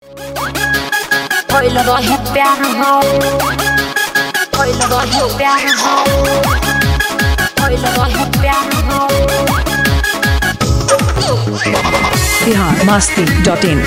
Hoy lo doy es perro. Hoy lo doy es perro. Hoy lo doy es perro. Bihar Masti dot in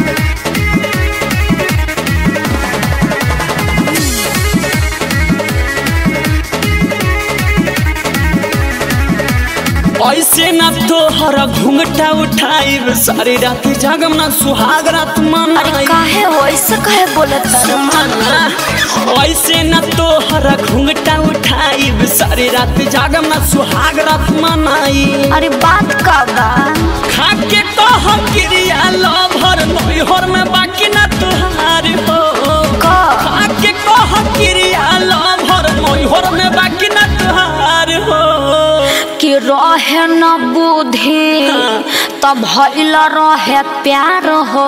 ऐसे न तोहर घुंघटा उठाइब सारी रात जागम ना सुहाग रात अरे मनाई काहे हो ऐसे काहे बोलत बारू? ऐसे न तोहर घुंघटा उठाइब सारी रात जागम ना सुहाग रात मनाई अरे बात का बा खा के कह क्रिया लभर नैहर में बाकी ना तुहार हो का खा के कह क्रिया लभर नैहर में बाकी ना तुहार हो कि रहे न बुद्धि तब भइल रहे प्यार हो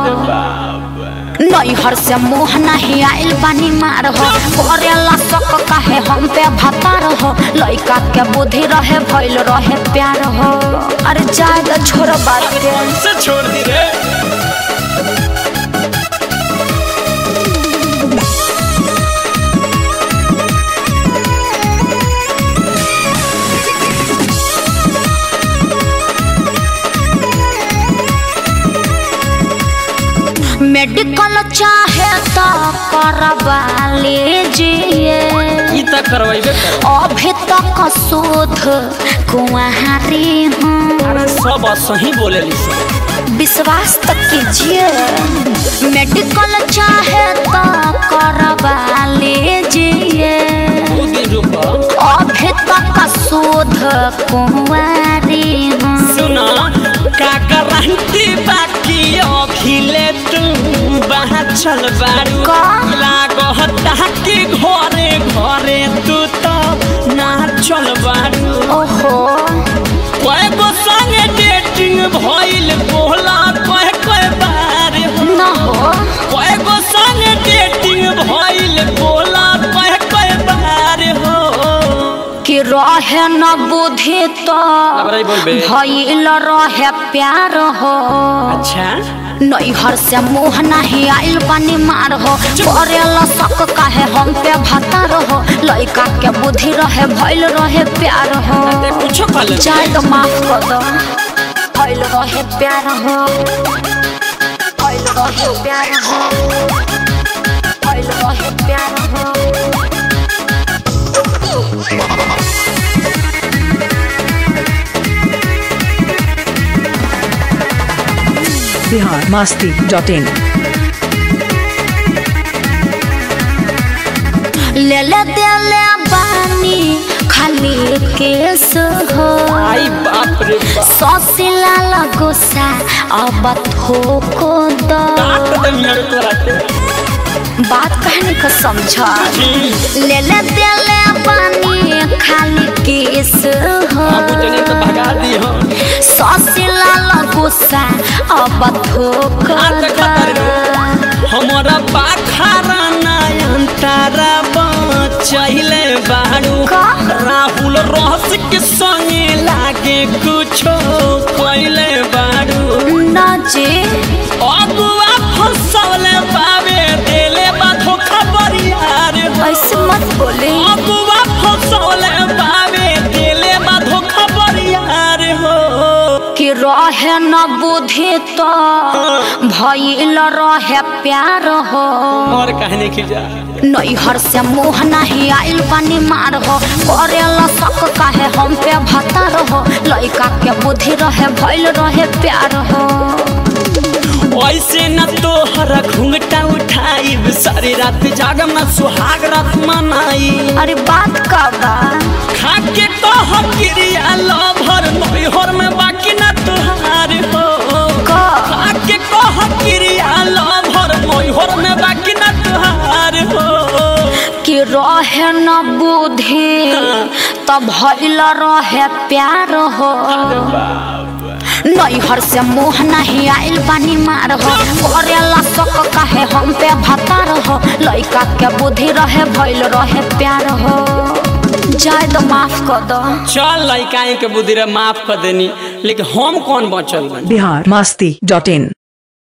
नैहर से मुँह नहीं आइल बानी मार हो करेला शक काहे हम पे भतार हो लइका के बुद्धि रहे भइल रहे प्यार हो अरे जाए तो छोड़ बात के से छोड़ दी रे मेडिकल चाहे तो करवा लीजिए ई त करवाइबे कर अभी तक शोध कुंवारी हूँ अरे सब सही बोलेली सब विश्वास तक कीजिए मेडिकल चाहे तो करवा लीजिए दो दिन रुको अभी तक शोध कुंवारी हूँ सुना का गारंटी बाकी अभिले तू बाहर चल बारू का? लागता कि घरे घरे तू तो ना चल बारू ओहो कय गो संगे डेटिंग भइल बोला कय कय बार न हो कय गो संगे डेटिंग भइल बोला कय कय बार हो कि रहे न बुद्धि तो अब बोलबे भइल रहे प्यार हो अच्छा नैहर से मुँह नहीं आइल पानी मार हो करेला शक काहे हम पे भतार हो लइका के बुद्धि रहे भइल रहे प्यार हो ते कुछो कल चाहे तो माफ कर दो भइल रहे प्यार हो भइल रहे प्यार हो भइल रहे प्यार हो बिहार मस्ती डॉट इन ले ले दे ले बानी खाली केस हो आई बाप रे बाप ससिला लगोसा अब थोको दो काट दे मेरे को राते बात कहने का समझा ले ले दे ले पानी खाली केस हो बाबू जने तो भगा दी हो ससिला लगोसा अब थोको आज दो खतर हमारा पाखारा नयन तारा बचैले बाड़ू का? राहुल रहस के संगे लागे कुछो कैले बाड़ू ना जी अगुआ फसौले पावे देले बा धोखा बरियार हो ऐसे मत बोले अगुआ फसौले पावे देले बा धोखा बरियार हो कि रहे न बुद्धि तो भइल रहे प्यार हो और कहने की जा नैहर से मुँह नहीं आइल पानी मार हो करेला शक काहे हम पे भतार हो लइका के बुद्धि रहे भइल रहे प्यार हो ऐसे न तोहर घुंघटा उठाइब सारी रात जागम न सुहाग रात मनाई अरे बात का बा खा के कह क्रिया लभर नैहर में बाकी न तुहार हो का खा के कह क्रिया लभर नैहर में बाकी न तुहार हो कि रहे न बुद्धि तब भइल रहे प्यार हो नैहर से मुँह नहीं आइल पानी मार हो करेला शक काहे हम पे भतार हो लइका के बुद्धि रहे भइल रहे प्यार हो जाए तो माफ कर दो चल लइका के बुद्धि रे माफ कर देनी लेकिन हम कौन बचल बनी बिहार मस्ती डॉट इन